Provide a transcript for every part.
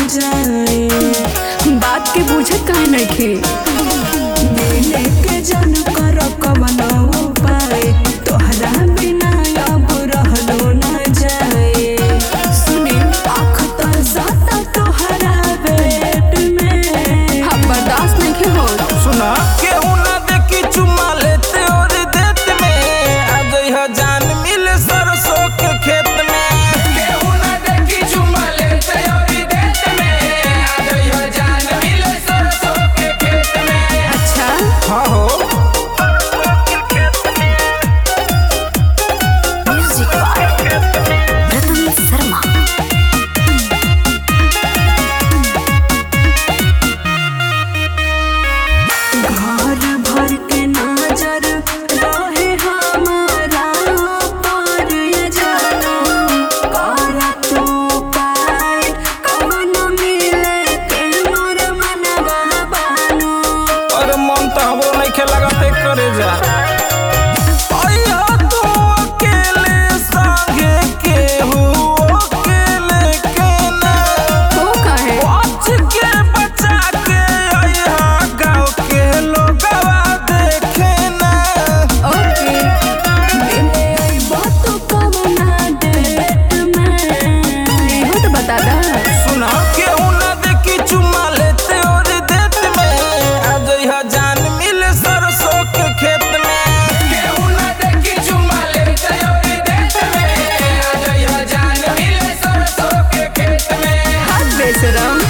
जाए बात के बुझत काहे नइखे मिले के जन कर कवन उपाय तोहरा बिना अब रहलो न जाए सुनी आँख तरसता तोहरा पेट में हम बर्दाश्त नइखे होत सुना केहू ना देखी चुमा लेते और देत में आ जइह जान मिल सरसों के खेत में केहू ना देखी चुमा लेते और देत में आ जइह जान मिल सरसों के खेत में अच्छा हाँ हो म्यूजिक बाय रतन शर्मा घर भर के नजर रहे हमारा पर ये जानो कर तू पाए कवन मिले के मोर मनवा बानो और मन तो हमरो नइखे लगते करे जा अइहा तू अकेले संगे केहू अकेले के ना हो काहे बच के बचा के अइहा गाँव के लोगवा देखे ना ओके मिले अइबो तू कवना डेट में इहो तो बता दा सुना केहू ना देखी चुमा लेते और देत में आ जइहा जान मिले सरसों के खेत में केहू ना देखी चुमा लेते और देत में आ जइहा जान मिले सरसों के खेत में हाथ बेशरम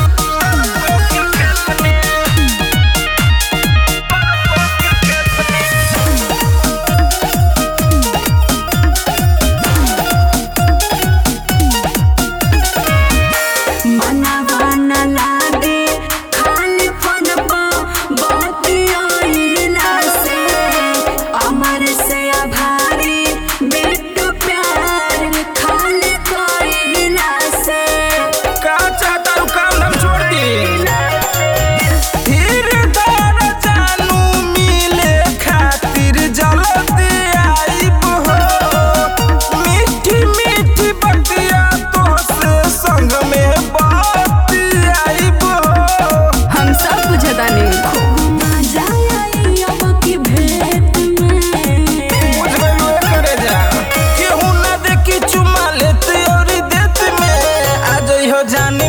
मनवा न लागे खाली फोन पर बतियाइला से अमर से आभारी बिट्टू प्यार खाली कइला से का चाहता हूँ काम धाम छोड़ दी फिर दौड़ जानू मिले खातिर जल्दी आइब हो मीठी मीठी बतिया तो से संग में बात आइब हो हम सब बुझतानी मजा आई अब की भेंट में बुझ गइलो करे जा केहू ना देखी चुमा लेते और देत में आ जइहो जाने